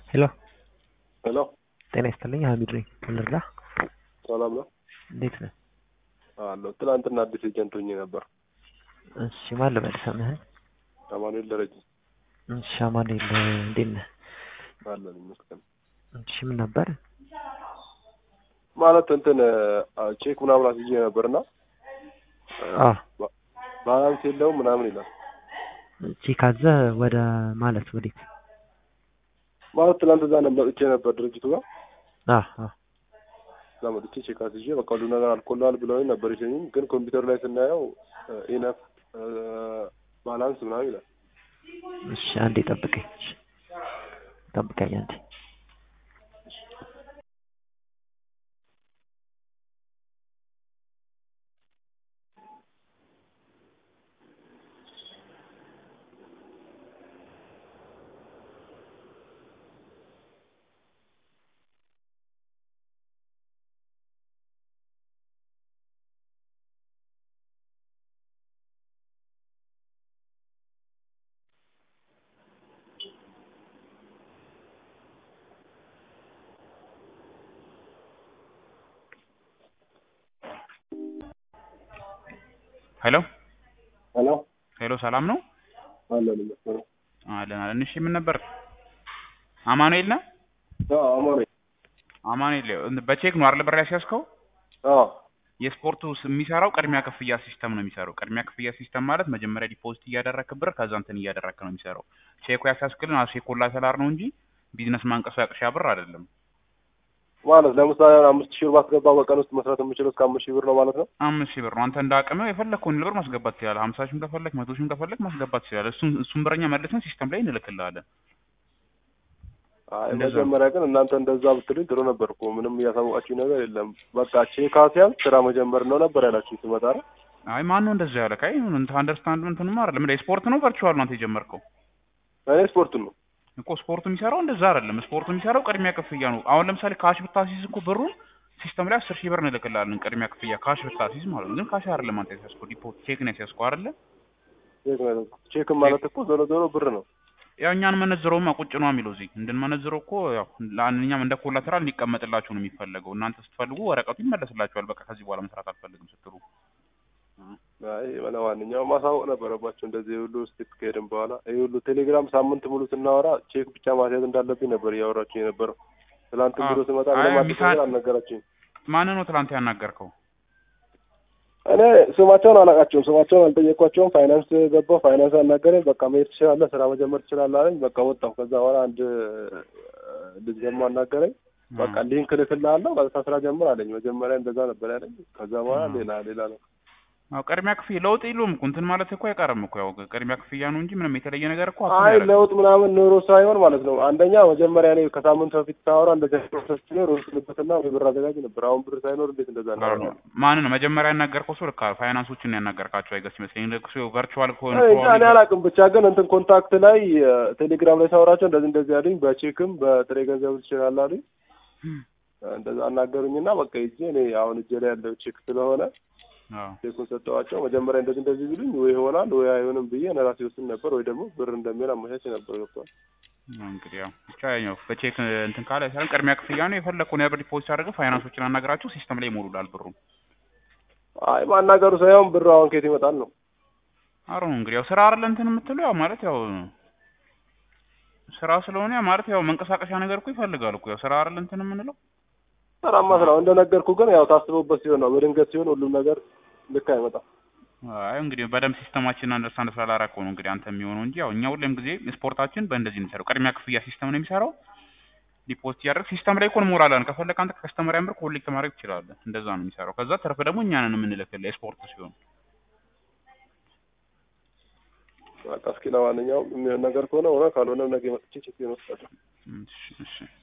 ሄሎ ሄሎ ጤና ይስጥልኝ ሀሚድ ነኝ ምን ልርዳ ሰላም ነው እንዴት ነህ አለሁ ትናንትና አዲስ ኤጀንት ሆኜ ነበር እሺ ማን ልበል ስምህን አማኑኤል ደረጀ እሺ አማኑኤል እንዴት ነህ አለን ይመስገን እሺ ምን ነበር ማለት እንትን ቼክ ምናምን አስይዤ ነበርና አዎ ባላንስ የለውም ምናምን ይላል ቼክ አዘ ወደ ማለት ወዴት ማለት ትናንት እዛ ነው መጥቼ ነበር ድርጅቱ ጋር አዎ አዎ እዛ መጥቼ ቼክ አስይዤ በቃ ሁሉ ነገር አልቆልሃል ብለውኝ ነበር የሸኙኝ ግን ኮምፒውተር ላይ ስናየው ኢነፍ ባላንስ ምናምን ይላል እሺ አንዴ ጠብቀኝ እሺ ጠብቀኝ አንዴ ሄሎ ሄሎ ሄሎ ሰላም ነው አለን ይመስገን አለን አለን እሺ ምን ነበር አማኑኤል ነህ አማኑኤል አማኑኤል እንትን በቼክ ነው አይደል ብር ያስያዝከው አዎ የስፖርቱ ስ- የሚሰራው ቅድሚያ ክፍያ ሲስተም ነው የሚሰራው ቅድሚያ ክፍያ ሲስተም ማለት መጀመሪያ ዲፖዚት እያደረግክ ብር ከዛ እንትን እያደረግክ ነው የሚሰራው ቼኩ ያስያዝክልን አሴ ኮላተራል ነው እንጂ ቢዝነስ ማንቀሳቀሻ ብር አይደለም ማለት ለምሳሌ አምስት ሺህ ብር ባስገባ በቀን ውስጥ መስራት የምችለው እስከ አምስት ሺህ ብር ነው ማለት ነው አምስት ሺህ ብር ነው አንተ እንደ አቅምህ የፈለግከውን ብር ማስገባት ትችላለህ ሀምሳ ሺህም ከፈለግ መቶ ሺህም ከፈለግ ማስገባት ትችላለህ እሱን እሱን ብረኛ መልሰን ሲስተም ላይ እንልክልሃለን አይ እንደዛ ነው። መጀመሪያ ግን እናንተ እንደዛ ብትሉኝ ጥሩ ነበር እኮ ምንም እያሳወቃችሁ ነገር የለም በቃ ቼክ አስያዝ ስራ መጀመር ነው ነበር ያላችሁ ስመጣ አይደል አይ ማን ነው እንደዛ ያለ ካይ አንደርስታንድ እንትንም አይደለም እንደ ስፖርት ነው ቨርቹዋል ነው አንተ የጀመርከው እኔ ስፖርቱን ነው እኮ ስፖርቱ የሚሰራው እንደዛ አይደለም ስፖርቱ የሚሰራው ቅድሚያ ክፍያ ነው አሁን ለምሳሌ ካሽ ብታሲዝ እኮ ብሩን ሲስተም ላይ አስር ሺህ ብር እንልክልሃለን ቅድሚያ ክፍያ ካሽ ብታሲዝ ማለት ነው ግን ካሽ አይደለም አንተ ያስያዝከው ዲፖ ቼክ ነው ያስያዝከው አይደለ ቼክ ነው ቼክ ማለት እኮ ዞሮ ዞሮ ብር ነው ያው እኛን መነዝረውማ ቁጭ ነው የሚለው እዚህ እንድንመነዝረው እኮ ያው ለአንኛም እንደ ኮላተራል እንዲቀመጥላችሁ ነው የሚፈለገው እናንተ ስትፈልጉ ወረቀቱ ይመለስላችኋል በቃ ከዚህ በኋላ መስራት አልፈልግም ስትሉ አይ ለማንኛውም ማሳወቅ ነበረባቸው እንደዚህ ሁሉ ስቴፕ ከሄድን በኋላ ይህ ሁሉ ቴሌግራም ሳምንት ሙሉ ስናወራ ቼክ ብቻ ማስያዝ እንዳለብኝ ነበር እያወራችሁ የነበረው ትላንት አዎ። ቢሮ ስመጣ አይ ምንም አዲስ ሚሳ- ነገር አልነገራችሁኝ ማን ነው ትላንት ያናገርከው እኔ ስማቸውን አላውቃቸውም ስማቸውን አልጠየኳቸውም ፋይናንስ ገባሁ ፋይናንስ አናገረኝ በቃ መሄድ ትችላለህ ስራ መጀመር ትችላለህ አለኝ በቃ ወጣሁ ከዛ በኋላ አንድ ልጅ ደግሞ አናገረኝ በቃ ሊንክ ልክልሃለሁ በዛ ስራ ጀምር አለኝ መጀመሪያ እንደዛ ነበር ያለኝ ከዛ በኋላ አዎ። ሌላ ሌላ ነው አዎ ቅድሚያ ክፍያ ለውጥ የለውም እኮ እንትን ማለት እኮ አይቀርም እኮ ያው ቅድሚያ ክፍያ ነው እንጂ ምንም የተለየ ነገር እኮ አይ አትያደርግም። ለውጥ ምናምን ኑሮ ሳይሆን ማለት ነው። አንደኛ መጀመሪያ እኔ ከሳምንት በፊት ሳወራ እንደዚህ ፕሮሰስ ሲኖር ወስንበትና ወይ ብር አዘጋጅ ነበር። አሁን ብር ሳይኖር እንዴት እንደዛ አዎ ነው? ማን ነው መጀመሪያ ያናገርከው? ሰው ልካ ፋይናንሶችን ያናገርካቸው አይገስ ይመስለኝ ልክ ሰው ቨርቹዋል ከሆነ እንጃ እኔ አላውቅም። ብቻ ግን እንትን ኮንታክት ላይ ቴሌግራም ላይ ሳወራቸው እንደዚህ እንደዚህ አሉኝ። በቼክም በጥሬ ገንዘብ ትችላለህ አሉኝ። እንደዛ አናገሩኝና በቃ ሂጄ እኔ አሁን እጄ ላይ ያለው ቼክ ስለሆነ አዎ ቼኩን ሰጠኋቸው። መጀመሪያ እንደዚህ እንደዚህ ቢሉኝ ወይ ይሆናል ወይ አይሆንም ብዬ እኔ ራሴ ወስን ነበር፣ ወይ ደግሞ ብር እንደሚሆን አመቻች ነበር። ገብቷል። እንግዲህ ያው ብቻ ያው በቼክ እንትን ካለ ሳይሆን ቅድሚያ ክፍያ ነው የፈለግከውን ያህል ብር ዲፖዚት አድርገህ ፋይናንሶችን አናገራቸው ሲስተም ላይ ይሞሉላል ብሩ። አይ ማናገሩ ሳይሆን ብር አሁን ከየት ይመጣል ነው አሮ እንግዲህ ያው ስራ አይደለ እንትን የምትለው ያው ማለት ያው ስራ ስለሆነ ያው ማለት ያው መንቀሳቀሻ ነገር እኮ ይፈልጋል እኮ ያው ስራ አይደለ እንትን የምንለው ሰራማ ስራው እንደነገርኩ ግን ያው ታስበውበት ሲሆን ነው። በድንገት ሲሆን ሁሉም ነገር ልክ አይመጣም። አይ እንግዲህ በደንብ ሲስተማችንን አንደርስታንድ ስላላረከው ነው እንግዲህ አንተ የሚሆነው እንጂ ያው እኛ ሁሌም ጊዜ ስፖርታችን በእንደዚህ ነው የሚሰራው። ቅድሚያ ክፍያ ሲስተም ነው የሚሰራው። ዲፖዚት ያደርግ ሲስተም ላይ እኮ እንሞላለን። ከፈለክ አንተ ከከስተመር ያምር ኮሌክት ማድረግ ትችላለህ። እንደዛ ነው የሚሰራው። ከዛ ተርፍ ደግሞ እኛ ነን የምንልክልህ የስፖርት ሲሆን በቃ እስኪ ለማንኛውም የሚሆን ነገር ከሆነ ሆነ፣ ካልሆነ ነገ መጥቼ ቼክ መስጠት እሺ እሺ